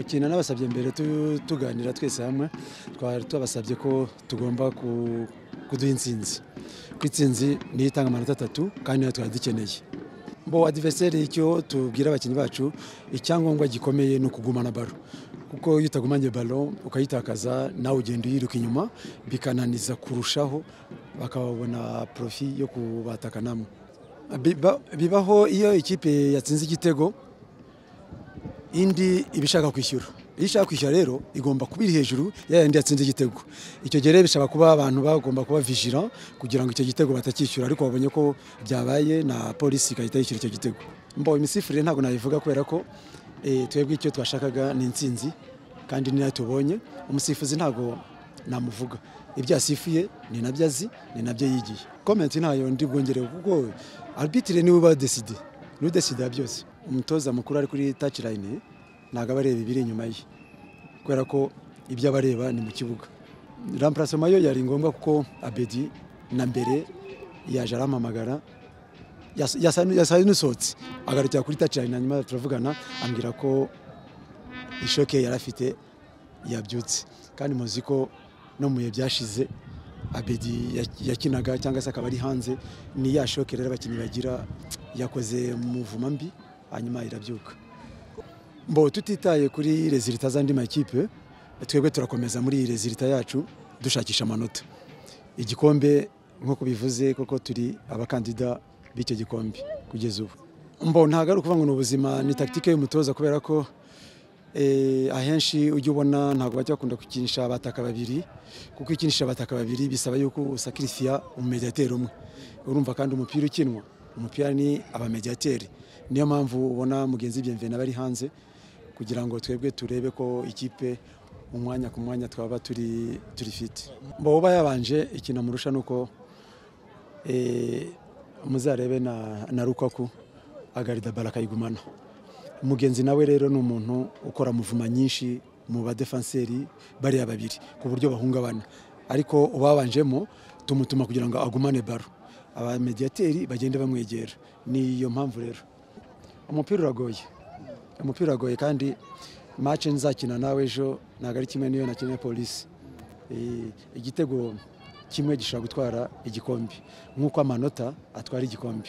ikintu nabasabye mbere tuganira twese hamwe twari tubasabye ko tugomba kuduha insinzi ko itsinzi niyo itanga amanota atatu kandi nayo twari dukeneye bo adiveseri icyo tubwira abakinnyi bacu icyangombwa gikomeye ni ukugumana baro kuko iyo utagumanye baro ukayitakaza nawe ugenda uyiruka inyuma bikananiza kurushaho bakababona porofi yo kubataka namwe bibaho iyo ikipe yatsinze igitego indi iba ishaka kwishyura iyo ishaka kwishyura rero igomba kuba iri hejuru yayandi yatsinze igitego icyo gihe rero bishobora kuba abantu bagomba kuba vijira kugira ngo icyo gitego batakishyura ariko babonye ko byabaye na polisi igahita yishyura icyo gitego mbo imisifurire ntabwo nabivuga kubera ko twebwe icyo twashakaga ni insinzi kandi ni nayo tubonye umusifuzi ntabwo namuvuga ibyo yasifuye ni nabyo azi ni nabyo yigiye komenti ntayo ndi bwongerewe kuko arbitire niwe uba deside niwe udesida byose umutoza mukuru ari kuri tacirayini ntabwo aba areba ibiri inyuma ye kubera ko ibyo aba areba ni mu kibuga rampurasoma yo yari ngombwa kuko abedi na mbere yaje arampamagara yasaye n'usohotse agarukira kuri tacirayini hanyuma turavugana ambwira ko ishoke yari afite yabyutse kandi muzi ko no mu bihe byashize abedi yakinaga cyangwa se akaba ari hanze ni ya shoke rero abakinnyi bagira yakoze muvuma mbi hanyuma irabyuka mbo tutitaye kuri rezilita z'andi makipe twebwe turakomeza muri iyi rezilita yacu dushakisha amanota igikombe nk'uko bivuze koko turi abakandida b'icyo gikombe kugeza ubu mbo ntabwo ari ukuvuga ngo ni ubuzima ni tagitike y'umutoza kubera ko ahenshi ujya ubona ntabwo bajya bakunda gukinisha abataka babiri kuko ikinisha abataka babiri bisaba yuko usakirisiya umumediateri umwe urumva kandi umupira ukinwa umupira ni abamediateri niyo mpamvu ubona mugenzi biyemvena bari hanze kugira ngo twebwe turebe ko ikipe umwanya ku mwanya twaba turi turi fiti mbo uba yabanje ikintu amurusha ni uko muzarebe na rukaku agarida bara akayigumana mugenzi nawe rero ni umuntu ukora muvuma nyinshi mu badefenseri bariya babiri ku buryo bahungabana ariko ubabanjemo tumutuma kugira ngo agumane baro abamediyateri bagende bamwegera niyo mpamvu rero umupira uragoye umupira uragoye kandi mace nzakina nawe ejo ntabwo ari kimwe n'iyo nakeneye polisi igitego kimwe gishobora gutwara igikombe nk'uko amanota atwara igikombe